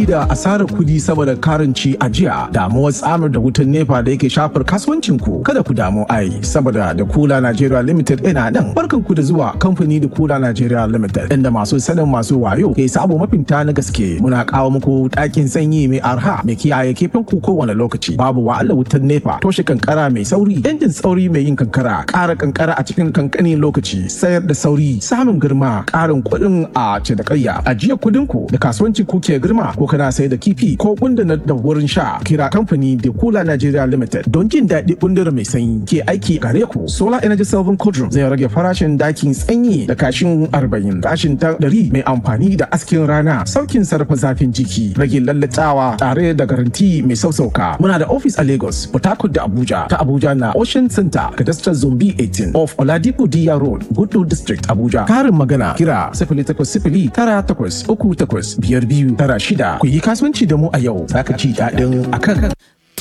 da asarar kudi saboda karanci a jiya damuwar tsamar da wutan nepa da yake shafar kasuwancin ku kada ku damu ai saboda da kula Nigeria Limited ina nan barkan ku da zuwa kamfani da kula Nigeria Limited inda masu sanin masu wayo ke sabo mafinta na gaske muna kawo muku ɗakin sanyi mai arha mai kiyaye kifin ku kowane lokaci babu wahala wutan nepa toshe kankara mai sauri injin sauri mai yin kankara ƙara kankara a cikin kankanin lokaci sayar da sauri samun girma ƙarin kuɗin a cinikayya ajiye kuɗin ku da kasuwancin ku ke girma ko kana sayar da kifi ko gundana da wurin sha kira kamfani da kula Nigeria Limited don jin daɗi gundura mai sanyi ke aiki gare ku solar energy saving cauldron zai rage farashin dakin sanyi da kashin arba'in kashin ta ɗari mai amfani da askin rana saukin sarrafa zafin jiki rage lallatawa tare da garanti mai sausauka muna da office a Lagos Port Harcourt da Abuja ta Abuja na Ocean Center Cadastral Zombi 18 off Oladipo Diya Road Gudu District Abuja karin magana kira sifili takwas sifili tara takwas uku takwas biyar biyu tara shida ku yi kasuwanci da mu a yau zaka ci daɗin akan